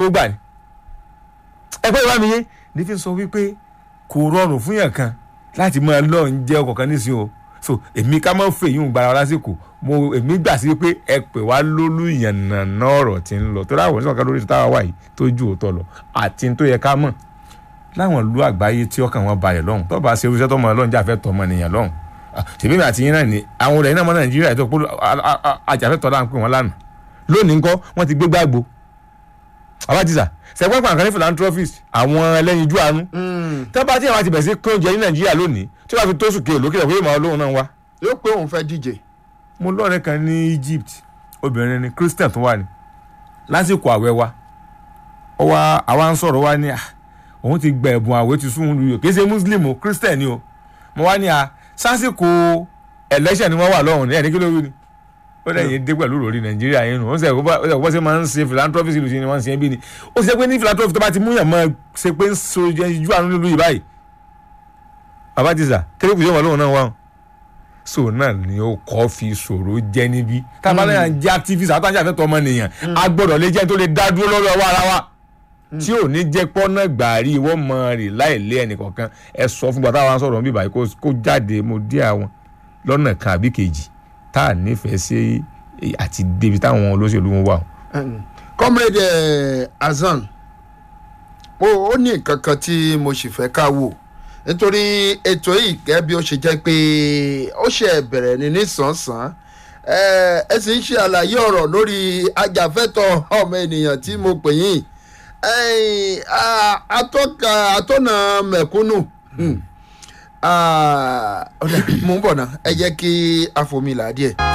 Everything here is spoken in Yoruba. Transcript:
ó gbà ní. ẹ pé ìwà mi yé ní fi sọ wípé kò rọrùn fún yàn kan láti máa lọ ń jẹ́ ọkọ̀ kan nísìnyí o so èmi ká má fè yín gbara wa lásìkò mo èmi gbà sí pé ẹ pè wá lólú ìyànnà ọ̀rọ̀ tí ń lọ tó láwọn oníṣòwò kan lórí táwa wà yìí tó ju òótọ́ lọ àti tó yẹ ká mọ̀ láwọn ìlú àgbáyé tí ọkàn wọn balẹ̀ lọ́hùn tó bá ṣe irúṣẹ́ tó mọ̀ lọ́hùn jáfẹ́ tọ́ ọmọ nìyàn lọ́hùn ṣèbí mi àti yín náà ni àwọn olè náà mọ nàìjíríà tó polú àjàfẹ́tọ̀ là ń pè wọ́n lánàá lónìí ńkọ́ wọ́n ti gbé gbàgbó abájísà sẹ́gbọ́n pàǹkan ní philanthropist àwọn ẹlẹ́yinjú àánú tẹ́bà tí àwọn ti bẹ̀rẹ̀ sí kó oúnjẹ ní nàìjíríà lónìí tí wọ́n fi tó sùn kéèló kílẹ̀ pé màá lóhùn náà wá. yóò pé òun fẹ́ díje. mo lọ́ọ̀rẹ́ kan ní Egypt obìnrin ni Christian tó wà ní lásìkò àwẹ̀ wa ọwọ́ àwa ń sọ̀rọ̀ wa ní à òun ti gba ẹ̀bùn àwẹ̀ ti sún un lùyọ̀ kì í ṣe Muslim o Christian ni o mo wá ní à sásìkò election ni wọ́n wà lọ́hùn ní ẹ̀ní kí ló wí ni ó lẹ́yìn dé pẹ̀lú òròrí nàìjíríà yẹn nù ó sì ẹ̀ kó bọ́ sí máa ń ṣe philanthropy ìlú sí ni wọ́n ń ṣe bí ni ó sì ṣe pé ní philanthropy tó bá ti mú yàn máa ṣe pé ń so ju àánú nílùú yìí báyìí bàbá ti sà kéré kùsùn wọn lóhùn náà wà so náà ni ó kọ́ fi ṣòro jẹ́ níbí tábàlẹ́yà ń jẹ́ activist àtàwọn àfẹ́tọ̀ ọmọnìyàn a gbọ́dọ̀ lè jẹ́ tó lè dá dúró lórí ọwọ́ ara wa tí ò ní jẹ́ pọ́nà gbàrí wọ́n mọ rè láì lé ẹnìkọ̀ọ̀kan ẹ sọ fún gbàtà wa sọ̀rọ̀ bíbá yìí kó jáde mo dí àwọn lọ́nà kan àbí kejì tá a nífẹ̀ẹ́ sí àti débi táwọn olóṣèlú wọn wà. comrade Hasan ó ní nǹkan kan tí mo sì fẹ́ ká wò nítorí ètò yìí gẹ́gẹ́ bí ó ṣe jẹ́ pé ó ṣe bẹ̀rẹ̀ ní nísànsán ẹ sì ń ṣe àlàyé ọ̀rọ̀ lórí ajàfẹ́tọ̀ ọmọ ènìyàn tí mo pè yín atọ́ka atọ́nà mẹ̀kúnnù mo ń bọ̀ náà ẹ jẹ́ kí a fomi là díẹ̀.